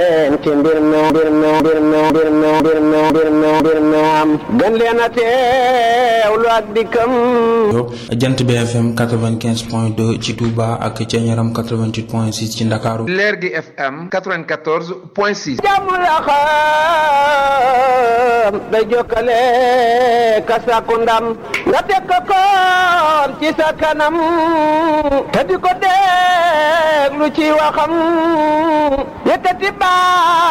ci mbir mi mbir mi mbir mi mbir mi mbir mi mbir mi mbir mi am gën leen a teewlu ak dikkam jant bi FM 95 point 2 ci Touba ak ca Ñaram 88 point 6 ci Ndakaaru leer gi FM 94 point 6 jàmm la xam day jokkale ka sàkku ndam nga teg ko koon ci sa kanam te di ko déglu ci waxam yëkkati baa